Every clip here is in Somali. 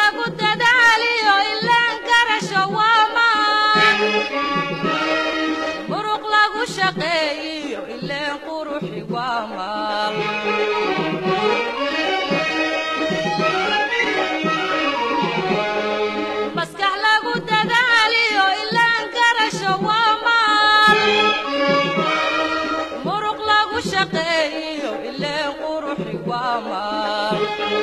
lagu dadaaliyo ilaan garasho waa maan muruq lagu shaqeeyiyo ileen quruxi waa maal maskax lagu dadaaliyo ilaan garasho waa maal muruq lagu shaqeeyiyo ileen quruxi waa maal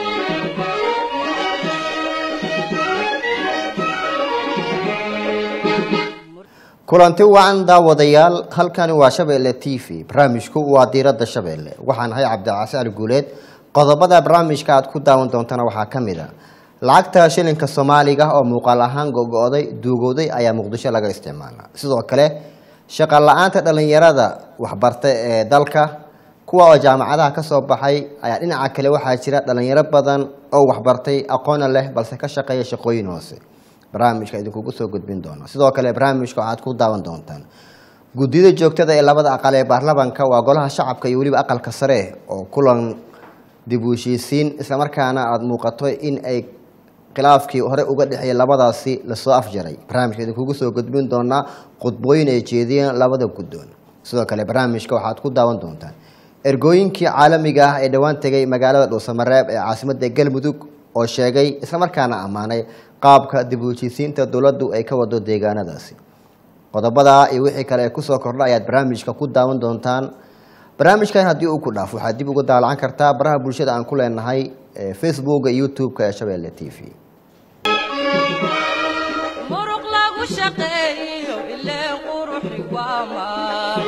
kulanti wacan daawadayaal halkani waa shabeelle t v barnaamijku waa diiradda shabeelle waxaan ahay cabdicasi ali guuleed qodobada barnaamijka aad ku daawan doontana waxaa ka mid a lacagta shilinka soomaaliga oo muuqaal ahaan gogo-day duugowday ayaa muqdisho laga isticmaala sidoo kale shaqa la-aanta dhallinyarada waxbarta ee dalka kuwa oo jaamacadaha ka soo baxay ayaa dhinaca kale waxaa jira dhallinyaro badan oo waxbartay aqoona leh balse ka shaqeeya shaqooyin hoose barnaamijka idinkugu soo gudbin doono sidoo kale barnaamijka waxaad ku daawan doontaan guddiyada joogtada ee labada aqal ee baarlamanka waa golaha shacabka iyo weliba aqalka sare oo kulan dib u heshiisiin islamarkaana aada muuqato in ay khilaafkii hore uga dhexeeyay labadaasi lasoo afjaray barnaamijka idinkugu soo gudbin doonaa khudbooyin ay jeediyeen labada guddoon sidoo kale barnaamijka waxaad ku daawan doontaan ergooyinkii caalamiga ah ee dhowaan tegay magaalada dhuusamareeb ee caasimadda galmudug oo sheegay islamarkaana ammaanay qaabka dib u heshiisiinta dowladdu ay ka wado deegaanadaasi qodobadaa iyo wixii kale ee kusoo kordha ayaad barnaamijka ku daawan doontaan barnaamijkan haddii uu ku dhaaf waxaad dib uga daalacan kartaa baraha bulshada aan ku leenahay ee facebooka iyo youtube-ka ee shabeelle t v muruq lagu shaqeeyiyo ileen quruxi waa maal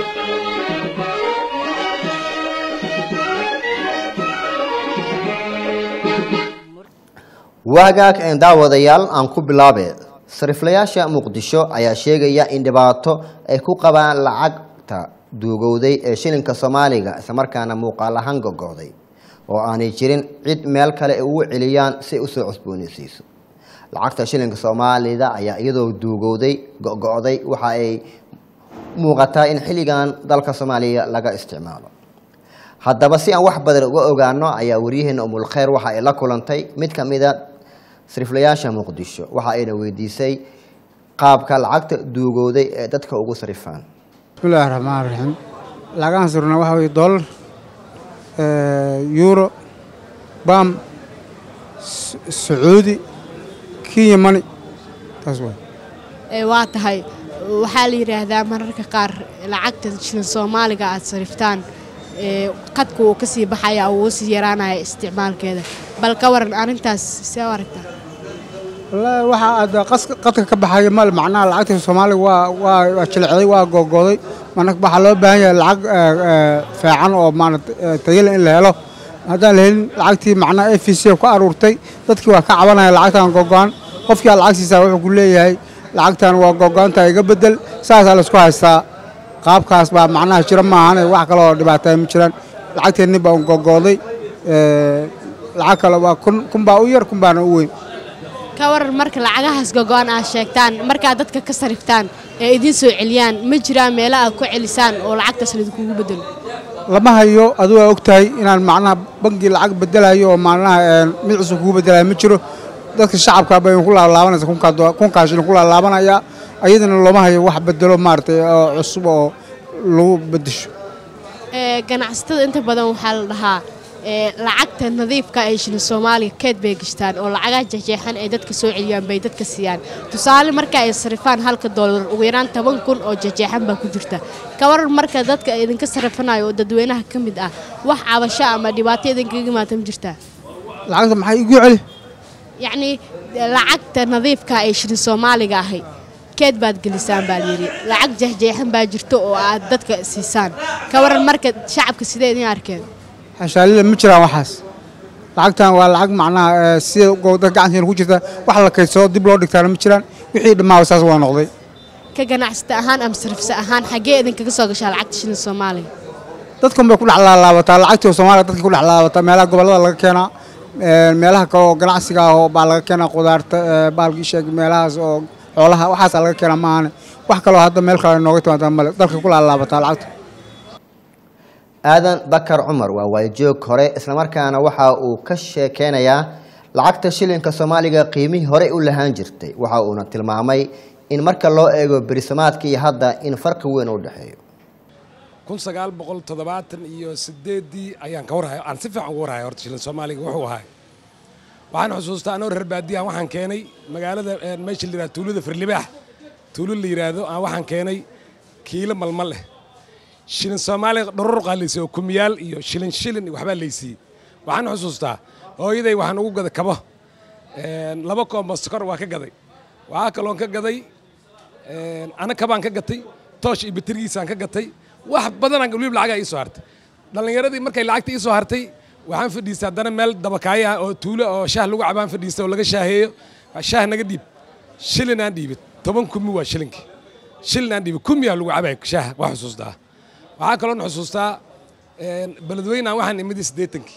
waagaag een daawadayaal aan ku bilaabe sariflayaasha muqdisho ayaa sheegaya in dhibaato ay ku qabaan lacagta duugowday ee shilinka soomaaliga islamarkaana muuqaal ahaan gogo'day oo aanay jirin cid meel kale ay ugu celiyaan si ay usoo cusboonaysiiso lacagta shilinka soomaalida ayaa iyadoo duugowday gogo'day waxa ay muuqataa in xilligan dalka soomaaliya laga isticmaalo haddaba si aan wax badan uga ogaano ayaa waryaheena umulkheyr waxa ay la kulantay mid ka mida sariflayaasha muqdisho waxa ayna weydiisay qaabka lacagta duugowday ee dadka ugu sarifaan bismillahi raxmaan raxiim lacagahan surna waxaa weye dollar yuuro bam S- sacuudi kenya mani taas waay ee waa tahay waxaa la yidhaahdaa mararka qaar lacagta shilin soomaaliga aad sariftaan ee qadka uu ka sii baxaya uu sii yaraanaya isticmaalkeeda bal ka waran arrintaas see u aragtaa wallaahi waxa aad qas- qadka ka baxaya mal macnaha lacagta soomaaliga waa waa waa jilicday waa googooday marka waxaa loo baahan yahay lacag eh, eh, fiican oo maarata tayale in la helo haddaan la helin lacagtii macnaha f c ku aruurtay dadkii waa ka cabanaya lacagtan gogo'an qofkii aad lacag siisaa wuxuu ku leeyahay lacagtan waa gogo'anta iga bedel saasaa laisku haystaa qaabkaas baa macnaha jira maahane wax kale oo dhibaataya ma jiraan lacagteenni baa gogooday eh, lacag kale waa kun kun baa u yar kun baana u weyn ka waran marka lacagahaas gogo'an aad sheegtaan markaad dadka ka sariftaan ee idiin soo celiyaan ma jiraan meelo aad ku celisaan oo lacagtaas laidinkugu bedelo lama hayo adigu waa og tahay inaan macnaha bangi lacag bedelayo oo macnaha een, mid cusub kugu bedelayo ma jiro dadka shacabka bay ku laalaabanaysa kunkaa do- kunkaa shilin ku laalaabanaya ayadana looma hayo wax bedelo maaragtay oo cusub oo lagu bedesho ee ganacsatada inta badan waxaa la dhahaa ee lacagta nadiifka ee shilin soomaaliga keed bay gashtaan oo lacagaha jeexjeexan ay dadka soo celiyaan bay dadka siiyaan tusaale marka ay sarifaan halka doolar ugu yaraan toban kun oo jeexjeexan baa ku jirta ka waran marka dadka idinka sarifanayo oo dadweynaha ka mid ah wax cabasho ama dhibaato idinkaga imaata ma jirtaa lacagta maxay igu celi yacnii lacagta nadiifka ee shilin soomaaliga ahay keed baad gelisaan baa layidhi lacag jeexjeexan baa jirto oo aad dadka siisaan ka waran marka shacabka sidee idin arkeen xashaalida ma jiraan waxaas lacagtan waa lacag macnaha eh, sida go- dad gacanteena ku jirta wax la kaydsado dib loo dhigtaana ma jiraan wixii dhammaa saas waa noqday ka ganacsata ahaan ama sarifsa ahaan xaggee idinkaga soo gashaa lacagta shilin soomaaliga dadkan bay ku dhex laalaabataa lacagtii oo soomaaliya dadka ku dhex laalaabataa meelaha gobollada laga keenaa een, meelaha kale oo ganacsiga ah oo baa laga keenaa qudaarta ee, baalkii sheeg meelahaas oo xoolaha waxaasaa laga keenaa maahane wax kaloo hadda meel kale nooga timaada male dalka ku laalaabataa lacagta aadan bakar cumar waa waayajoog hore islamarkaana waxa uu ka sheekeynayaa lacagta shilinka soomaaliga qiimihii horey u lahaan jirtay waxa uuna tilmaamay in marka loo eego berisamaadka iyo hadda in farqi weyn u dhexeeyo kun sagaal boqol toddobaatan iyo sideeddii ayaan ka warhaya aan si fiican uga warhaya horta shilin soomaaliga wuxuu ahay waxaan xusuustaa anoo reer baadiyahan waxaan keenay magaalada meesha la yidhahdo tuulada firlibaax tuulo la yidhaahdo aan waxaan keenay kiilo malmal leh shilin soomaaliga dhororqaa laysiiy oo kumiyaal iyo shilin shilin waxbaa laysiiyey waxaan xusuustaa hooyaday waxaan ugu gaday kabo laba koombo sokor waa ka gaday waxaa kaloon ka gaday ana kabaan ka gatay toosh iyo baterigiisaan ka gatay wax badanaan weliba lacagaa ii soo hartay dhallinyaradii markay lacagta ii soo hartay waxaan fadhiistay haddana meel dabakaayo ah oo tuulo oo shaah lagu cabaan fadhiistay oo laga shaaheeyo shaah naga dhiib shilin aan dhiibid toban kumi waa shilinkii shilin aan dhiibid kumiyaa lagu cabay shaah waa xusuustaa waxaa kaloon xusuustaa beledweynaan waxaan imidi siddeetankii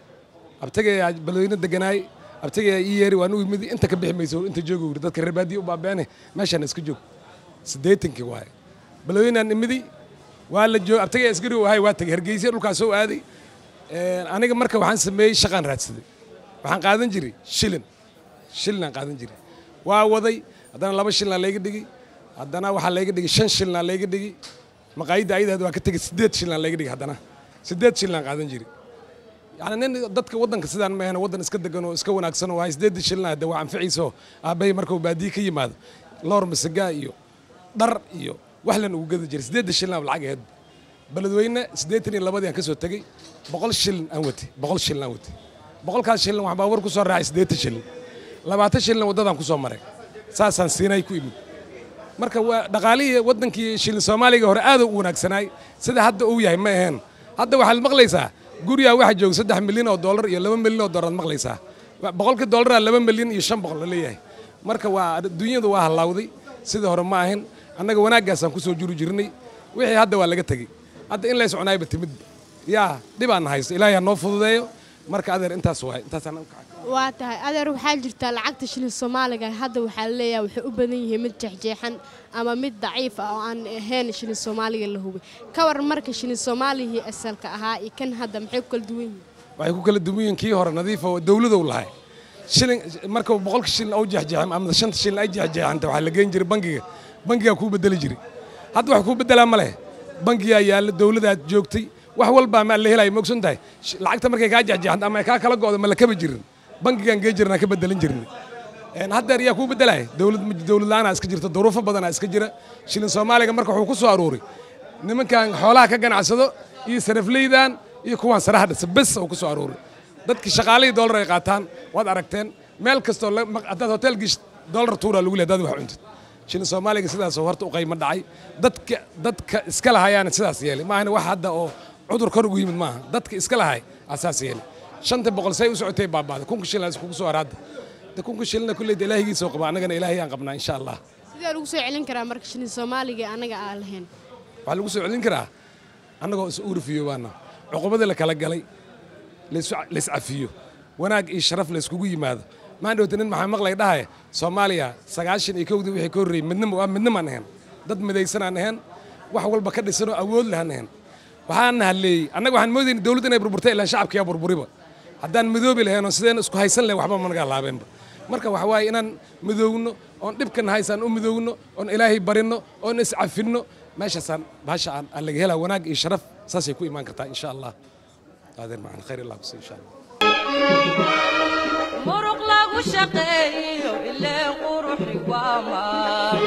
abtagayaa beledweyne deganaay abtagayaa ii yeeri waan u imidi inta ka bixi mayso inta jooga wuri dadka reer baadiya u baabeene meeshaan iska joog siddeetankii waaye beledweynaan imidi waa la joog abtagayaa isgari u ahay waa tagay hargeysa dhulkaas soo aaday aniga marka waxaan sameeyey shaqaan raadsaday waxaan qaadan jiray shilin shilinaan qaadan jiray waa waday haddana laba shilinaa layga dhigi haddana waxaa layga dhigi shan shilinaa layga dhigi maqaayadda ayadaad waa ka tegey siddeed shilinaa layga dhigi haddana siddeed shilinaan qaadan jiray yani nin dadka waddanka sidaan ma ahna waddan iska degan oo iska wanaagsan oo hay siddeedda shilina de waa anficiiso aabbahay markuu baadiye ka yimaado loor masagaa iyo dhar iyo wax lan ugu gadi jiray siddeedda shilina lacag aheed beledweyne siddeetan iyo labadii aan ka soo tegey boqol shilin aan watay boqol shilin aan watay boqolkaas shilin waxaan baabuur ku soo raacay siddeetan shilin labaatan shilin waddadaan ku soo maray saasaan siinay ku imid marka waa dhaqaalihii waddankii shilin soomaaliga hore aad u wanaagsanaay sida hadda uu yahay ma aheen hadda waxaad maqlaysaa gurigaa waxaa jooga saddex milyan oo dollar iyo laba milyan oo dollar aad maqlaysaa boqolkii dollaraa laba milyan iyo shan boqol la leeyahay marka waa adduunyadu waa hallawday sidii hore ma ahin annaga wanaaggaasaan ku soo juri jirnay wixii hadda waa laga tegey hadda in lays cunaayba timid yaa dhibaan haysto ilaahay ha noo fududeeyo marka adeer intaas waay intaasaan waa tahay adeer waxaa jirtaa lacagta shilin soomaaliga hadda waxaa laleeyahay waxay u badan yihiin mid jeexjeexan ama mid daciif ah oo aan ahayn shilin soomaaliga la hubay ka waran marka shilin soomaaligii asalka ahaa iyo kan hadda maxay ku kala duwan yihiin waxay ku kala duwan yihiin kii hore nadiif oo dawladow lahay shilin marka boqolka shilin oo jeexjeexan ama shanta shilin ay jeexjeexanta waxaa la geyn jiray bangiga bangigaa kuu bedeli jiray hadda wax kuu bedelaa ma leh bangigaa yaalla dawladaad joogtay wax walbaa ma la helaya ma ogsan tahay lacagta markay kaa jeexjeexanta ama ay kaa kala go'do ma la kaba jirin bangigaan gee jirnaa ka bedelan jirnay haddeer yaa kuu bedelaya dawlad dawlad la'aanaa iska jirta duruufo badanaa iska jira shilin soomaaliga marka wuxuu ku soo aruuray nimankan xoolaha ka ganacsado iyo sarafleydan iyo kuwaan saraha dhisa bes uu ku soo aruuray dadkii shaqaalihii dollar ay qaataan waad aragteen meel kastoo haddaad hotel gishid dollar tuuraa lagu lehay hadaad wax cuntid shilin soomaaliga sidaasoo horta u qaymo dhacay dadka dadka iska lahayaana sidaas yeelay ma ahna wax hadda oo cudur kor ugu yimid maaha dadka iska lahay asaas yeelay shanta boqol say u socotay baabaaday kunka shilin iskugu soo haraadda de kunka shilina kulleyda ilaahigiisa oo qaba annagana ilaahay aan qabnaa insha allah sidee lagu soo celin karaa marka shilin soomaaliga annaga aan lahayn waxaa lagu soo celin karaa annagoo is uurifiyo baana cuqubadii la kala galay layscafiyo wanaag iyo sharaf layskugu yimaado maandhowta nin maxaa maqlay dhahaya soomaaliya sagaashan iyo kowdii wixii ka horreeyey midnimo waa midnimaan ahayn dad midaysanaan ahayn wax walba ka dhisanoo awood lahaan ahayn waxaana halleeyey annaga waxaan moodayna dawladda inay burburtay ilaan shacabkiyaa burburiba haddaan midoobi lahaynoo sideen isku haysan lahayn waxba managa laabeenba marka waxa waaye inaan midoowno oon dhibkana haysaan u midoowno oon ilaahay barinno oon iscafinno meeshaasaan bahasha aan aan laga helaa wanaag iyo sharaf saasay ku imaan kartaa insha allah adeer macaan khayr allah kusi insha allah muruq lagu shaqeeyo ilee quruxi waa maal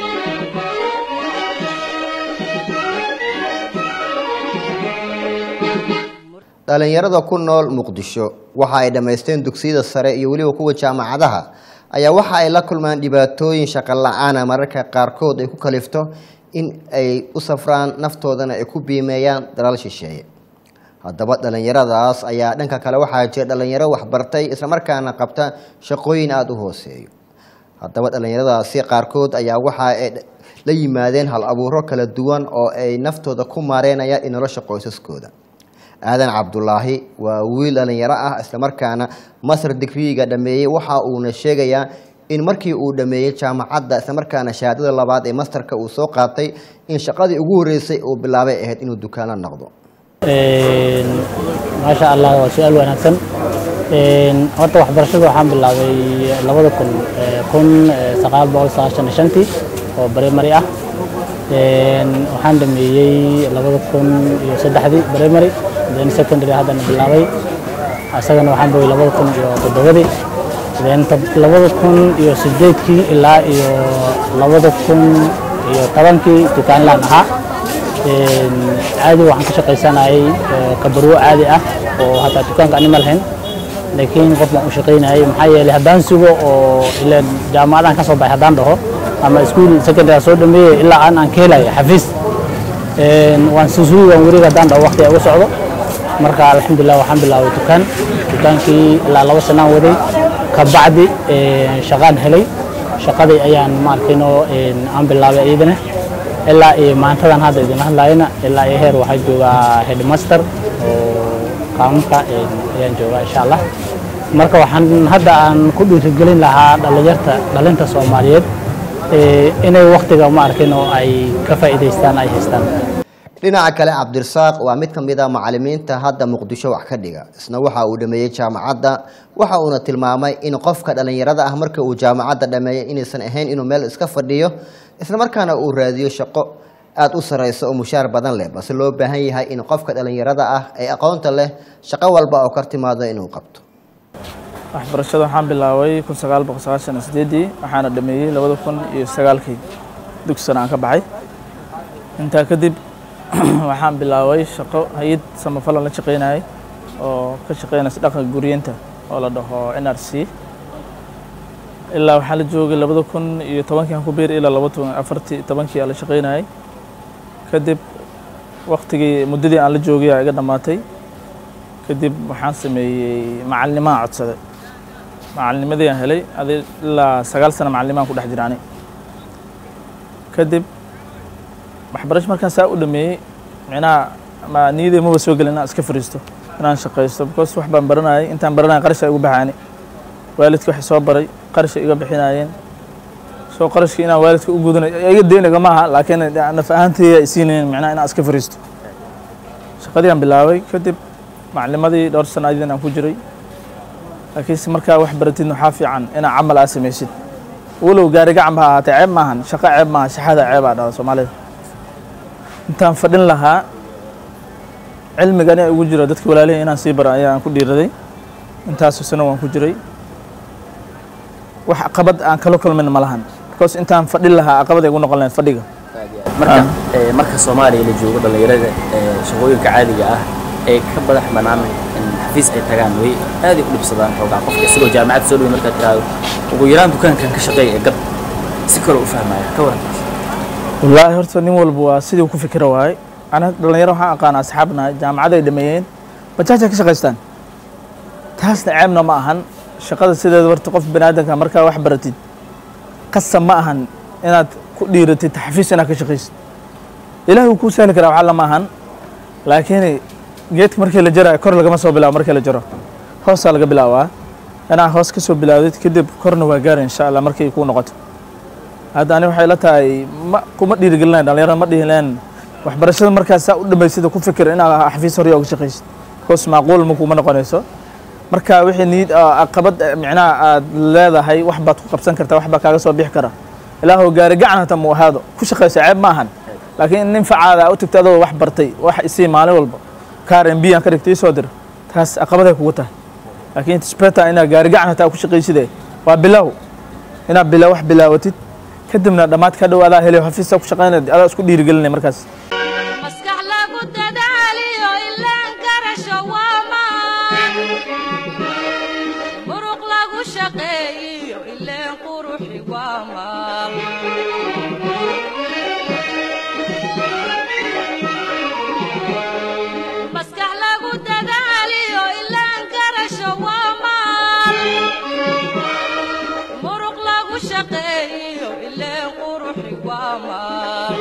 dhalinyarada ku nool muqdisho waxa ay dhammaysteen dugsiyada sare iyo weliba kuwa jaamacadaha ayaa waxa ay la kulmaan dhibaatooyin shaqo la-aana mararka qaarkood ay ku kalifto in ay u safraan naftoodana ay ku biimeeyaan dalal shisheeye haddaba dhalinyaradaas ayaa dhanka kale waxaa jira dhalinyaro waxbartay islamarkaana qabta shaqooyin aada u hooseeyo haddaba dhalinyaradaasi qaarkood ayaa waxa ay la yimaadeen hal abuuro kala duwan oo ay naftooda ku maareynayaan in nolosha qoysaskooda aadan cabdulaahi waa wiil dhalinyaro ah islamarkaana masar digriiga dhameeyey waxa uuna sheegayaa in markii uu dhameeyey jaamacadda islamarkaana shahaadada labaad ee mastarka uu soo qaatay in shaqadii ugu horreysay uu bilaabay ahayd inuu dukaano noqdo maasha allah waa su-aal wanaagsan Een, horta waxbarashada waxaan bilaabay labada kun ee, kun ee, sagaal boqol sagaashan iyo shantii oo primary ah Een, waxaan dhameeyey labada kun iyo saddexdii primary then secondary haddana bilaabay isagana waxaan bogay labada kun iyo toddobadii then tob- labada kun iyo sideedkii ilaa iyo labada kun iyo tobankii dukaanlaan ahaa Een, caadi waxaan ka shaqaysanayay ee, kabarwo caadi ah oo hataa dukaanka anima lahayn laakiin qof baan u shaqaynayay maxaa yeelay haddaan sugo oo ileen jaamacadaan ka soo baxay haddaan dhaho ama iskuul secondary soo dhameeyey ilaa aan aan ka helayo xafiis Een, waan susugi waan wareeg haddaan dhaho waqti ugu socdo marka alxamdulilah waxaan bilaabay dukaan dukaankii ilaa laba sanaan waday kabacdi een, shaqaan helay shaqadii ayaan maarkino aan bilaabay iyadana ilaa iyo maantadan hadda idin hadlayna ilaa iyo heer waxaa joogaa headmaster oo qaanuunka een, ayaan joogaa insha allah marka waxaan hadda aan ku dhiirigelin lahaa dhalinyarta dhalinta soomaaliyeed ee, inay waqtiga ma arkin oo ay ka faa'iidaystaan ay haystaan dhinaca kale cabdirasaaq waa mid ka mid a macalimiinta hadda muqdisho wax ka dhiga isna waxa uu dhameeyey jaamacadda waxa uuna tilmaamay in qofka dhallinyarada ah marka uu jaamacadda dhameeyo inaysan ahayn inuu meel iska fadhiyo isla markaana uu raadiyo shaqo aada u sareyso oo mushaar badan leh balse loo baahan yahay in qofka dhallinyarada ah ee aqoonta leh shaqo walba oo kar timaado inuu qabto waxbarashada waxaan bilaabay kun sagaal boqol sagaashan iyo sideedii waxaana dhameeyey labada kun iyo sagaalkii dugsigan aan ka baxay intaa kadib waxaan bilaabay shaqo hay-ad samafalan la shaqaynayay oo ka shaqaynaysa dhaqanka guriyenta oo la dhaho n r c ilaa waxaan la joogay labada kun iyo tobankii aan ku beeri ilaa laba kun afartii tobankii aan la shaqaynayay kadib waqtigii muddadii aan la joogay aa iga dhammaatay kadib waxaan sameeyey macalinimaan codsaday macalinimadii aan helay adi ilaa sagaal sano macalinimaan ku dhex jiraani kadib waxbarasho markaan saa u dhameeyey micnaha ma niyadey maba soo gelin inaan iska fariisto inaan shaqaysto because wax baan baranayay intaan baranaya qarasha igu baxaani waalidka waxay soo baray qarasha iga bixinayeen soo qarashka inaan waalidka u gudanayo iga deynaga maaha laakiin naf ahaantayda ay siinayeen micnaha inaan iska fariisto shaqadii aan bilaabay kadib macalimadii dhowr sano ayadin aan ku jiray laakiinse markaa wax baratid waxaa fiican inaa camal aa samaysid walow gaari gacan ba ha ahaatee ceeb maahan shaqo ceeb maaha shaxada ceebaa dhala soomaalida intaan fadhin lahaa cilmigani ay ugu jiro dadka walaalihi inaan sii baro ayaan ku dhiiraday intaasoo sano waan ku jiray wax caqabad aan kala kulmin ma lahan because intaan fadhin lahaa caqabad ay igu noqon lahayd fadhiga marka ee, marka soomaaliya la joogo dhallinyarada ee, shaqooyinka caadiga ah ee ka badax banaan in xafiis ay tagaan way aad ay u dhibsadaan xoogaa qofka isagoo jaamacad soo dhow markaad tiraahdo ugu yaraan dukaankan ka shaqeeya ee gad si kale u fahmaya ka waran wallaahi horta nin walba waa sidii uu ku fikira waaye ana dhalinyaro waxaan aqaana asxaabna jaamacad ay dhameeyeen bajaaj ay ka shaqaystaan taasna ceebna ma ahan shaqada sideeda horta qof baniaadanka markaa wax baratid qasab ma ahan inaad ku dhiiratid xafiis inaad ka shaqaysid ilaah wuu kuu sahli karaa waxaa lama ahan laakiin geedka markii la jarayo kor lagama soo bilaabo markii la jaro hoosaa laga bilaabaa inaa hoos ka soo bilaawdid kadib korna waa gaari insha allah markay kuu noqoto hadda ani waxay la tahay ma kuma dhiirigelinayn dhalinyarada ma dhihileen waxbarashada markaas saa u dhamaysida ku fikir inaad xafiis hore uga shaqaysid because macquul ma kuma noqonayso marka wixii niid caqabad micnaha aad leedahay wax baad ku qabsan kartaa wax baa kaaga soo bixi kara ilaahow gaari gacan hata mu ahaado ku shaqaysa ceeb ma ahan laakiin nin facaada u tagta adoo wax bartay wax isii maalin walba kaar mb aan ka dhigtay isoo dir taas caqabaday kugu tahay laakiin speta inaad gaari gacan hataa ku shaqayside waa bilow inaad bila wax bilaawatid kadibna dhammaad ka dhow adaa helayo xafiisa ku shaqaynaya adaa isku dhiirigelinaya markaas maskax lagu dadaaliyo ilaan garasho waa maan muruq lagu shaqeeyiyo ileen quruxi waa maal maskax lagu dadaaliyo ilaan garasho waa maal muruq lagu shaqeeyiyo ileen quruxi waa maal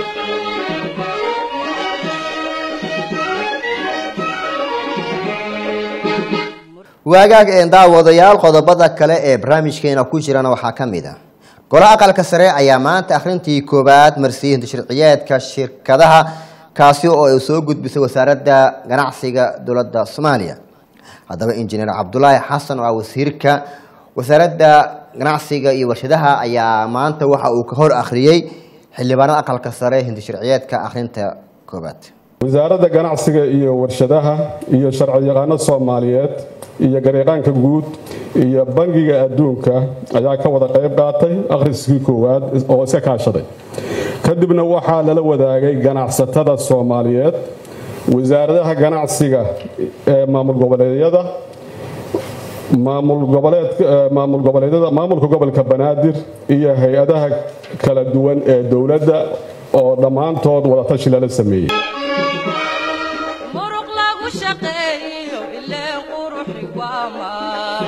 waagaag een daawadayaal qodobada kale ee barnaamijkeena ku jirana waxaa ka mid a golo aqalka sare ayaa maanta akhrintii koowaad marsiinta sharciyeedka shirkadaha kaasi oo ay soo gudbisay wasaaradda ganacsiga dowladda soomaaliya haddaba injineer cabdulaahi xasan oo ah wasiirka wasaaradda ganacsiga iyo warshadaha ayaa maanta waxa uu ka hor akhriyey xildhibaanada aqalka sare hindi sharciyeedka akhrinta koobaad wasaaradda ganacsiga iyo warshadaha iyo sharciyaqaano soomaaliyeed iyo gareeqaanka guud iyo bangiga adduunka ayaa ka wada qayb qaatay akhriskii koowaad oo iska kaashaday kadibna waxaa lala wadaagay ganacsatada soomaaliyeed wasaaradaha ganacsiga ee maamul goboleedyada maamul goboleedyada maamulka gobolka banaadir iyo hay-adaha kala duwan ee dowladda oo dhammaantood wadatashi lala sameeyey muruq lagu shaqeeyo ileen quruxi waa maal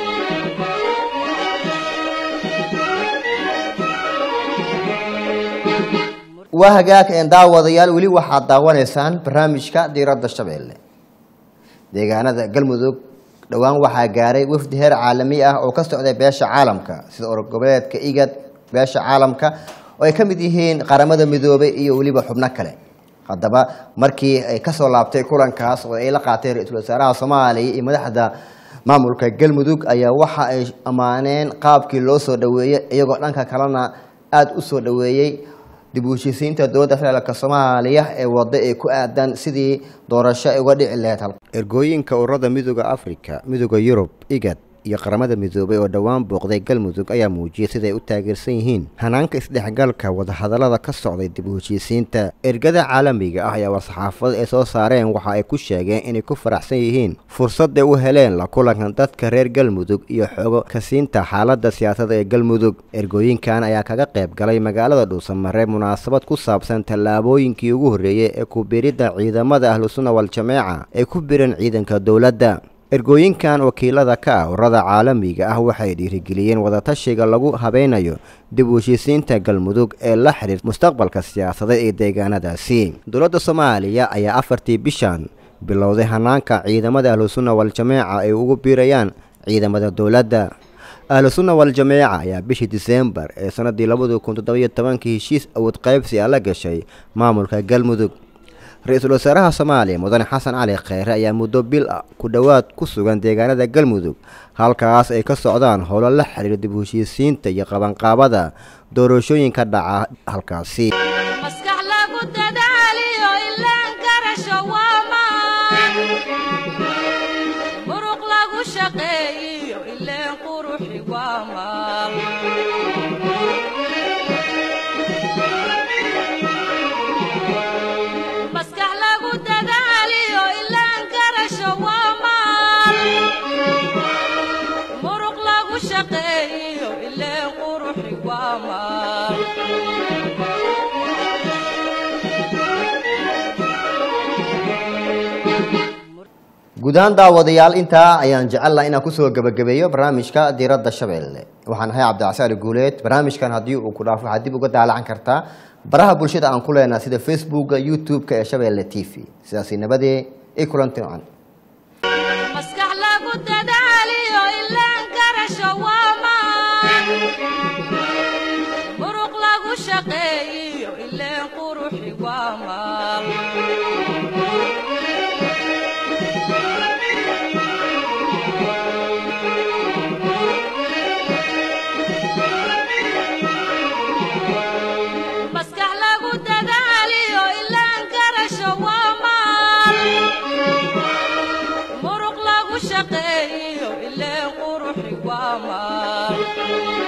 waa hagaag een daawadayaal weli waxaad daawanaysaan barnaamijka diiradda shabeelle deegaanada galmudug dhowaan waxaa gaaray wafdi heer caalami ah oo ka socday beesha caalamka sida orgoboleedka igad beesha caalamka oo ay ka mid yihiin qaramada midoobay iyo weliba xubno kale haddaba markii ay kasoo laabtay kulankaas oo ay la qaateen ra-iisul wasaaraha soomaaliya iyo madaxda maamulka galmudug ayaa waxa ay ammaaneen qaabkii loo soo dhaweeyey iyagoo dhanka kalena aada u soo dhaweeyey dib u heshiisiinta dowladda federaalk soomaaliya ee wada ee ku aadan sidii doorasho ay uga dhici lahayd ergooyinka ururada midooda africa midooda yurub igad iyo qaramada midoobay oo dhowaan booqday galmudug ayaa muujiyey siday u taageersan yihiin hanaanka isdhexgalka wadahadallada ka socday dib u heshiisiinta ergada caalamiga ah ayaa war-saxaafada ay soo saareen waxa ay ku sheegeen inay ku faraxsan yihiin fursadday u heleen la kulankan dadka reer galmudug iyo xogo kasiinta xaaladda siyaasadda ee galmudug ergooyinkan ayaa kaga qayb galay magaalada dhuusamare munaasabad ku saabsan tallaabooyinkii ugu horreeyey ee ku biridda ciidamada ahlusunna wal-jameeca ee ku biran ciidanka dowladda ergooyinkan wakiilada ka ah ururada caalamiga ah waxay dhiirigeliyeen wadatashiga lagu habeynayo dib u heshiisiinta galmudug ee la xiriir mustaqbalka siyaasadeed ee deegaanadaasi dowladda soomaaliya ayaa afartii bishan bilowday hanaanka ciidamada ahlusunna wal-jameeca ay ugu biirayaan ciidamada dowladda ahlusunna wal-jameeca ayaa bishii diseembar ee sanadii labadi kun toddobiyo tobankii heshiis awood qaybsi a la gashay maamulka galmudug ra-iisul wasaaraha soomaaliya mudane xasan cali kheyre ayaa muddo bil ah ku dhowaad ku sugan deegaanada galmudug halkaas ay ka socdaan howlo la xiriira dib u heshiisiinta iyo qabanqaabada doorashooyinka dhaca halkaasi maskax lagu dadaaliyo ilaan garasho waa maan muruq lagu shaqeeyiyo ileen quruxi waa maal maskax lagu dadaaliyo ilaan garasho waa maal muruq lagu shaqeeyiyo ileen quruxi waa maal guud ahaan daawadayaal intaa ayaan jecelnaha inaan kusoo gebagabeeyo barnaamijka diiradda shabeelle waxaan ahay cabdicasaali guuleed barnaamijkan haddii uu ku dhaafo waxaad dib uga daalacan kartaa baraha bulshada aan ku leenaha sida facebooka youtube-ka ee shabeelle t v sidaasi nabadee i kulanti wacan maskax lagu dadaaliyo ilaan garasho waa maan muruq lagu shaqeeyiyo ileen quruxi waa maal maskax lagu dadaaliyo ilaan garasho waa maal muruq lagu shaqeeyiyo ileen quruxi waa maal